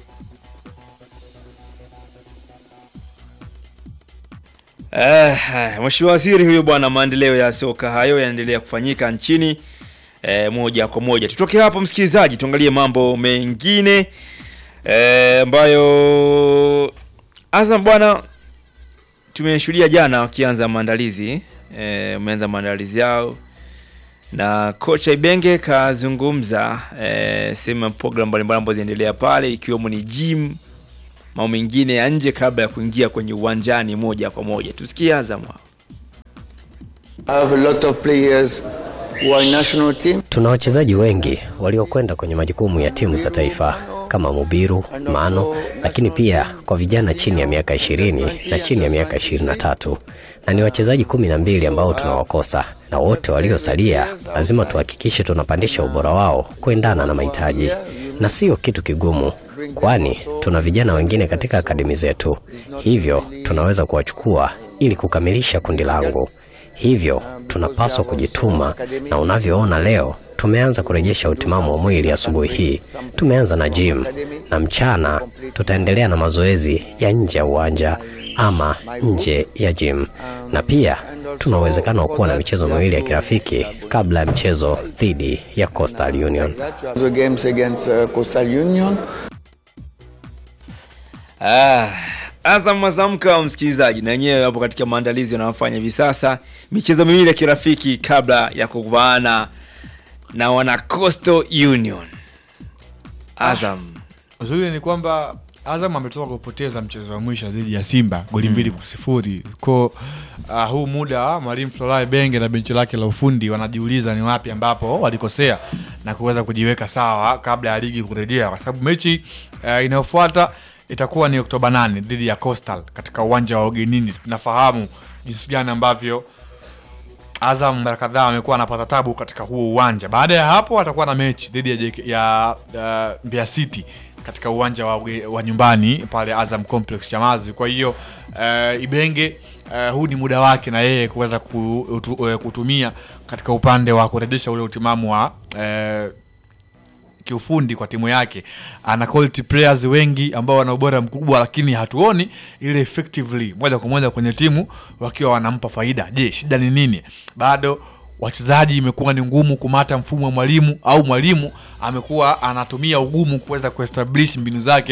Eh, Mheshimiwa Waziri huyo bwana, maendeleo ya soka hayo yanaendelea kufanyika nchini eh, moja kwa moja. Tutoke hapo msikilizaji, tuangalie mambo mengine eh, ambayo Azam bwana, tumeshuhudia jana wakianza maandalizi eh, wameanza maandalizi yao na kocha Ibenge kazungumza eh, sehemu ya program mbalimbali ambazo zinaendelea pale ikiwemo ni gym mambo mengine ya nje kabla ya kuingia kwenye uwanjani moja kwa moja. Tusikie Azam hao. I have a lot of players who are national team. Tuna wachezaji wengi waliokwenda kwenye majukumu ya timu za taifa kama Mubiru, Mano, lakini pia kwa vijana chini ya miaka ishirini na chini ya miaka ishirini na tatu na ni wachezaji kumi na mbili ambao tunawakosa, na wote waliosalia lazima tuhakikishe tunapandisha ubora wao kuendana na mahitaji, na sio kitu kigumu, kwani tuna vijana wengine katika akademi zetu, hivyo tunaweza kuwachukua ili kukamilisha kundi langu. Hivyo tunapaswa kujituma, na unavyoona leo tumeanza kurejesha utimamu wa mwili. Asubuhi hii tumeanza na gym, na mchana tutaendelea na mazoezi ya nje ya uwanja ama nje ya gym, na pia tuna uwezekano wa kuwa na michezo miwili ya kirafiki kabla ya mchezo dhidi ya Coastal Union. The games against uh, Coastal Union. Ah, Azam Azamka msikilizaji, na wenyewe hapo katika maandalizi wanayofanya hivi sasa, michezo miwili ya kirafiki kabla ya kuvaana na wana Coastal Union. Azam Uzuri ni kwamba Azam ametoka kupoteza mchezo wa mwisho dhidi ya Simba goli mbili kwa sifuri. Ko uh, huu muda mwalimu Florent Benge na benchi lake la ufundi wanajiuliza ni wapi ambapo walikosea na kuweza kujiweka sawa kabla ya ligi kurejea, kwa sababu mechi uh, inayofuata itakuwa ni Oktoba 8 dhidi ya Coastal katika uwanja wa ugenini. Tunafahamu jinsi gani ambavyo Azam mara kadhaa amekuwa anapata tabu katika huo uwanja. Baada ya hapo atakuwa na mechi dhidi ya, JK ya uh, Mbeya City katika uwanja wa, uge- wa nyumbani pale Azam Complex Chamazi. Kwa hiyo uh, Ibenge uh, huu ni muda wake na yeye kuweza ku- utu- uh, kutumia katika upande wa kurejesha ule utimamu wa uh, kiufundi kwa timu yake. Ana quality players wengi ambao wana ubora mkubwa, lakini hatuoni ile effectively moja kwa moja kwenye timu wakiwa wanampa faida. Je, shida ni nini? Bado wachezaji imekuwa ni ngumu kumata mfumo wa mwalimu, au mwalimu amekuwa anatumia ugumu kuweza kuestablish mbinu zake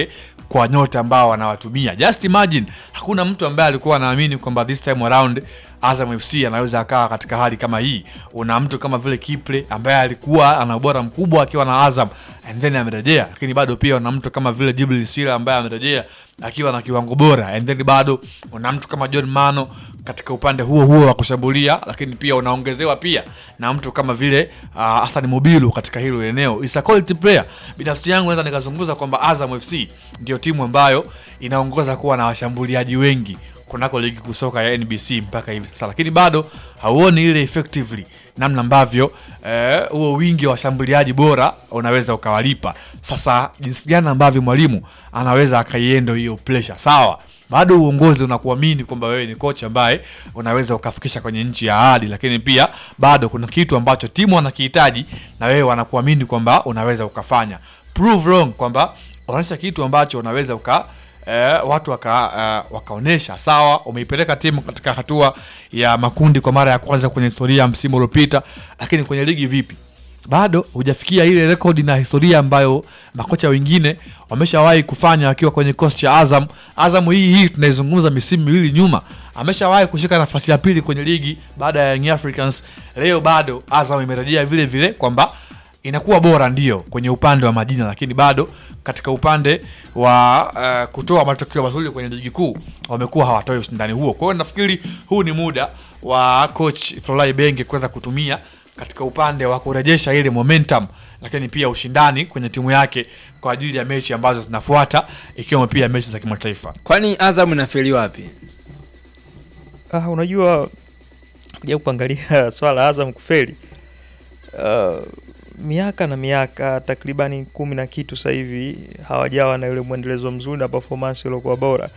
kwa nyota ambao wanawatumia. Just imagine hakuna mtu ambaye alikuwa anaamini kwamba this time around Azam FC anaweza akawa katika hali kama hii. Una mtu kama vile Kiple ambaye alikuwa ana ubora mkubwa akiwa na Azam and then amerejea, lakini bado pia una mtu kama vile Jibril Sila ambaye amerejea akiwa na kiwango bora and then bado una mtu kama John Mano katika upande huo huo wa kushambulia, lakini pia unaongezewa pia na mtu kama vile uh, Hassan Mubilu katika hilo eneo. Is a quality player. Binafsi yangu naweza nikazungumza kwamba Azam FC ndio timu ambayo inaongoza kuwa na washambuliaji wengi kunako ligi kuu soka ya NBC mpaka hivi sasa, lakini bado hauoni ile effectively namna ambavyo eh, huo wingi wa washambuliaji bora unaweza ukawalipa. Sasa jinsi gani ambavyo mwalimu anaweza akaiendo hiyo pressure, sawa bado uongozi unakuamini kwamba wewe ni kocha ambaye unaweza ukafikisha kwenye nchi ya ahadi, lakini pia bado kuna kitu ambacho timu wanakihitaji na wewe wanakuamini kwamba unaweza ukafanya. Prove wrong kwamba unaonyesha kitu ambacho unaweza uka eh, watu waka, uh, wakaonyesha sawa, umeipeleka timu katika hatua ya makundi kwa mara ya kwanza kwenye historia ya msimu uliopita, lakini kwenye ligi vipi? bado hujafikia ile rekodi na historia ambayo makocha wengine wameshawahi kufanya wakiwa kwenye kikosi cha Azam. Azam hii hii tunaizungumza misimu miwili nyuma, ameshawahi kushika nafasi ya pili kwenye ligi baada ya Young Africans. Leo bado Azam imerejea vile vile kwamba inakuwa bora ndio kwenye upande wa majina, lakini bado katika upande wa uh, kutoa matokeo mazuri kwenye ligi kuu wamekuwa hawatoi ushindani huo. Kwa hiyo nafikiri huu ni muda wa coach Florent Ibenge kuweza kutumia katika upande wa kurejesha ile momentum lakini pia ushindani kwenye timu yake kwa ajili ya mechi ambazo zinafuata ikiwemo pia mechi za kimataifa. Kwani Azam inafeli wapi? Ah, unajua kuja kuangalia swala la Azam kufeli uh, miaka na miaka takribani kumi na kitu sasa hivi hawajawa na yule mwendelezo mzuri na performance iliyokuwa bora,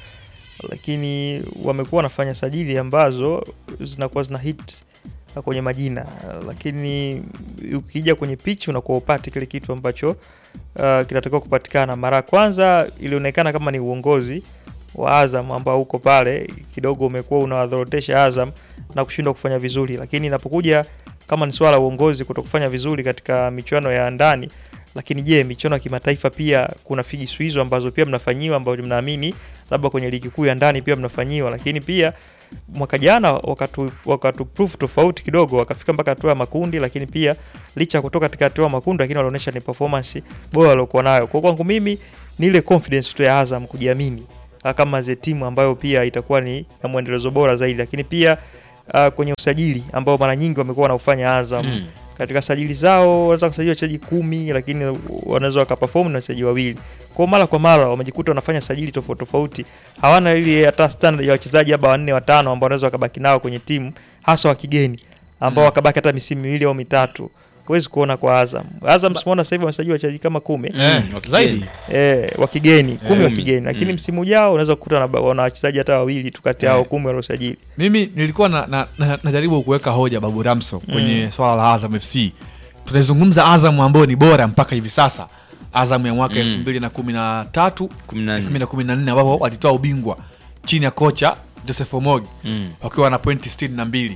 lakini wamekuwa wanafanya sajili ambazo zinakuwa zina hit kwenye majina, lakini ukija kwenye pitch unakuwa upati kile kitu ambacho uh, kinatakiwa kupatikana. Mara ya kwanza ilionekana kama ni uongozi wa Azam ambao uko pale kidogo umekuwa unawadhorotesha Azam na kushindwa kufanya vizuri, lakini inapokuja kama ni swala la uongozi kuto kufanya vizuri katika michuano ya ndani, lakini je, michuano ya kimataifa pia kuna figisu hizo ambazo pia mnafanyiwa ambazo mnaamini labda kwenye ligi kuu ya ndani pia mnafanyiwa, lakini pia mwaka jana wakatu, wakatu proof tofauti kidogo, wakafika mpaka hatua ya makundi, lakini pia licha ya kutoka katika hatua ya makundi, lakini walionyesha ni performance bora waliokuwa nayo. Kwa kwangu mimi ni ile confidence tu ya Azam kujiamini kama ze timu ambayo pia itakuwa ni na mwendelezo bora zaidi, lakini pia uh, kwenye usajili ambao mara nyingi wamekuwa wanaufanya Azam mm. katika sajili zao wanaweza kusajili wachezaji kumi, lakini wanaweza wakaperform na wachezaji wawili. Kwa mara kwa mara wamejikuta wanafanya sajili tofauti tofauti, hawana ile hata standard ya wachezaji haba wanne watano ambao wanaweza wakabaki nao kwenye timu, hasa wa kigeni ambao mm. wakabaki hata misimu miwili au mitatu huwezi kuona kwa Azam. Azam simuona sasa hivi wamesajili wachezaji kama kumi Mm, zaidi. eh, wa kigeni kumi wa Mm. kigeni, lakini Mm. msimu ujao unaweza kukuta na- wana wachezaji hata wawili tu kati yao Eh. kumi waliosajili. Mimi nilikuwa na, na, na, najaribu kuweka hoja Babu Ramso kwenye Mm. swala la Azam FC. Tunaizungumza Azam ambayo ni bora mpaka hivi sasa, Azam ya mwaka Mm. elfu mbili na kumi na tatu Kumi na nne. elfu mbili na kumi na nne ambapo walitoa ubingwa chini ya kocha Joseph Omogi Mm. wakiwa na pointi sitini na mbili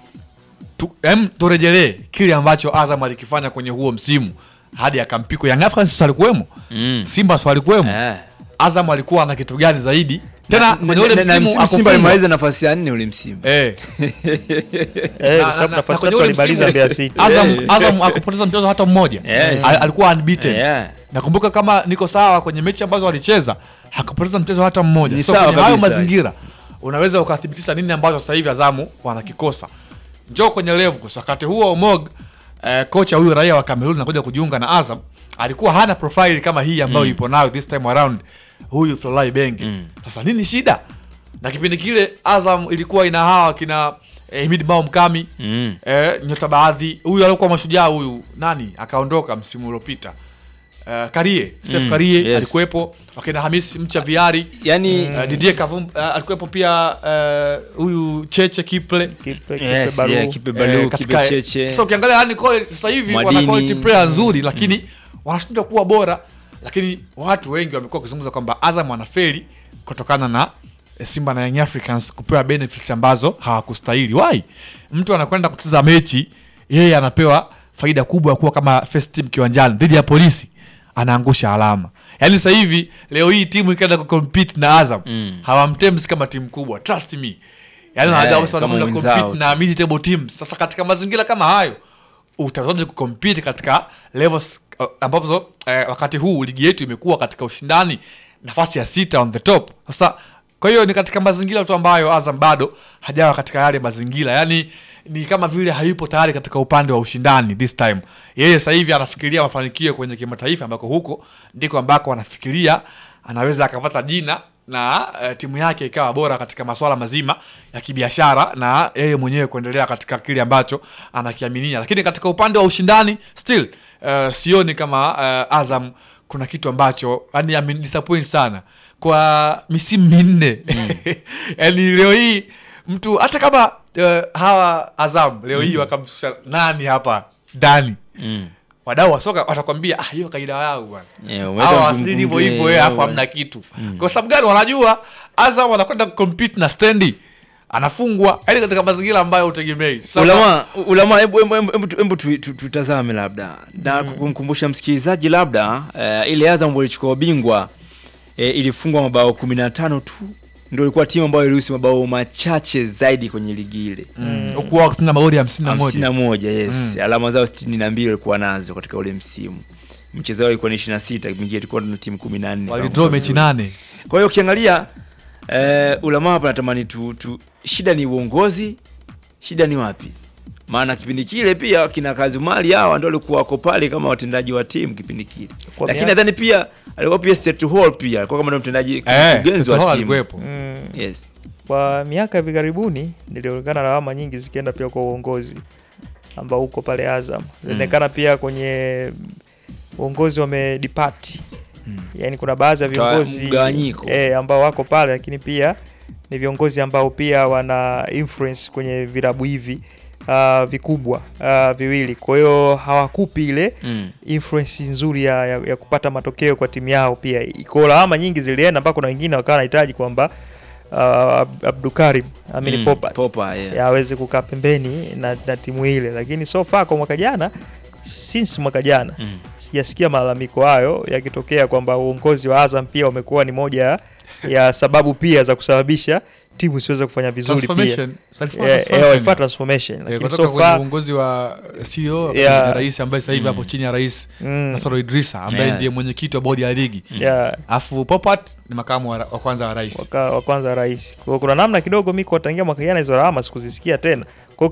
tu, em, turejelee kile ambacho Azam alikifanya kwenye huo msimu hadi akampiko Young Africans alikuwemo Mm. Simba si walikuwemo Eh. Azam alikuwa na kitu gani zaidi tena Na- kwenye ule na- na- na msimu msimu Simba akufungwa. alimaliza nafasi ya nne ule msimu. Eh. Eh, Na- kwa sababu na- nafasi na kwenye tatu ule walimaliza msimu, Mbeya City. Azam, Eh. Azam akupoteza mchezo hata mmoja Yes. Al- alikuwa unbeaten Yeah. nakumbuka kama niko sawa kwenye mechi ambazo walicheza hakupoteza mchezo hata mmoja Ni so sawa kwenye hayo kabisa. mazingira unaweza ukathibitisha nini ambacho sasa hivi Azamu wanakikosa njoo kwenye level wakati huo Omog eh, kocha huyu raia wa Cameroon anakuja kujiunga na Azam alikuwa hana profile kama hii ambayo Mm. ipo nayo this time around huyu Florent Ibenge Mm. sasa nini shida na kipindi kile Azam ilikuwa ina hawa kina eh, Himid Mao Mkami Mm. eh, nyota baadhi huyu alikuwa mashujaa huyu nani akaondoka msimu uliopita uh, Karie Sef Mm, Karie yes. alikuwepo wakina Hamis Mcha Viari Yaani uh, Didier Kavum uh, alikuwepo pia uh, huyu Cheche Kiple Kipe- Kipe Yes, Baru. yeah, Kipe Eh, Balu, katika- Kipe Cheche. Sasa ukiangalia yani quality- sasa hivi wana Madini. quality player nzuri lakini wanashindwa kuwa bora, lakini watu wengi wamekuwa wakizungumza kwamba Azam wanafeli kutokana na eh, Simba na Young Africans kupewa benefits ambazo hawakustahili. Why? Mtu anakwenda kucheza mechi, yeye anapewa faida kubwa ya kuwa kama first team kiwanjani dhidi ya polisi anaangusha alama yaani sasa hivi leo hii timu ikaenda kucompete na azam Mm. hawamtemsi kama timu kubwa trust me yaani Eh, wanajua kabisa kama wanakwenda wenzao compete na mid table teams sasa katika mazingira kama hayo utawezaje kucompete katika levels uh, ambazo eh, wakati huu ligi yetu imekuwa katika ushindani nafasi ya sita on the top sasa kwa hiyo ni katika mazingira tu ambayo azam bado hajawa katika yale mazingira yani ni kama vile hayupo tayari katika upande wa ushindani this time yeye sasa hivi anafikiria mafanikio kwenye kimataifa ambako huko ndiko ambako anafikiria anaweza akapata jina na uh, timu yake ikawa bora katika masuala mazima ya kibiashara na yeye mwenyewe kuendelea katika kile ambacho anakiaminia lakini katika upande wa ushindani still uh, sioni kama uh, azam kuna kitu ambacho yani amenidisappoint sana kwa misimu minne yani leo hii mtu hata kama uh, hawa azam leo hii wakamshusha nani hapa ndani Mm. wadau wa soka watakwambia ah, hiyo kaida yao bwana Yeah, umeweka hawa mguu wasili hivyo mwingine, hivyo eh, afu bwana. hamna kitu kwa sababu gani wanajua azam wanakwenda kucompete na stendi anafungwa yani katika mazingira ambayo utegemei Sasa- ulama ulama hebu hebu- hebu- hebu- hebu tu- tu- tutazame labda na kumkumbusha msikilizaji labda uh, ile Azam walichukua ubingwa eh, ilifungwa mabao 15 tu ndio ilikuwa timu ambayo iliruhusu mabao machache zaidi kwenye ligi ile Mm. huku wao tuna magoli hamsini na hamsini moja na moja yes alama zao sitini na mbili walikuwa nazo katika ule msimu mchezo wao ilikuwa ni ishirini na sita kipindi kile tulikuwa na timu kumi na nne walidraw mechi nane kwa hiyo ukiangalia eh, ulama hapa natamani tu, tu shida ni uongozi shida ni wapi maana kipindi kile pia kina Kazumali hawa ndio walikuwa wako pale kama watendaji wa timu kipindi kile Kwa lakini miaka- nadhani pia alikuwa pia Seth Hall pia alikuwa kama ndio mtendaji Eh, mkurugenzi Seth Hall wa timu alikuwepo. Mm. yes kwa miaka hivi karibuni nilionekana lawama nyingi zikienda pia kwa uongozi ambao uko pale Azam ilionekana pia kwenye uongozi wamedipati yaani kuna baadhi ya Toa viongozi mgawanyiko. eh, ambao wako pale lakini pia ni viongozi ambao pia wana influence kwenye vilabu hivi uh, vikubwa uh, viwili kwa hiyo hawakupi ile mm. influence nzuri ya, ya, ya kupata matokeo kwa timu yao pia iko lawama nyingi zilienda mpaka kuna wengine wakawa wanahitaji kwamba uh, Ab- Abdukarim amini Mm, Popat Popa, yeah. ya aweze kukaa pembeni na, na timu ile lakini so far kwa mwaka jana since mwaka jana Mm. sijasikia malalamiko hayo yakitokea kwamba uongozi wa Azam pia umekuwa ni moja ya sababu pia za kusababisha timu isiweze kufanya vizuri pia Transformation. Transformation. Eh, eh, walifuata transformation Eh, lakini kutoka so kwenye far uongozi wa CEO Yeah. na rais ambaye sasa hivi hapo chini ya rais Mm. Nasoro Idrisa ambaye Yeah. ndiye mwenyekiti wa bodi ya ligi yeah, alafu Popat ni makamu wa, ra- wa kwanza wa rais waka- wa kwanza rais. Kwa hiyo kuna namna kidogo mi kuwatangia mwaka jana hizo lawama sikuzisikia tena. Kwa hiyo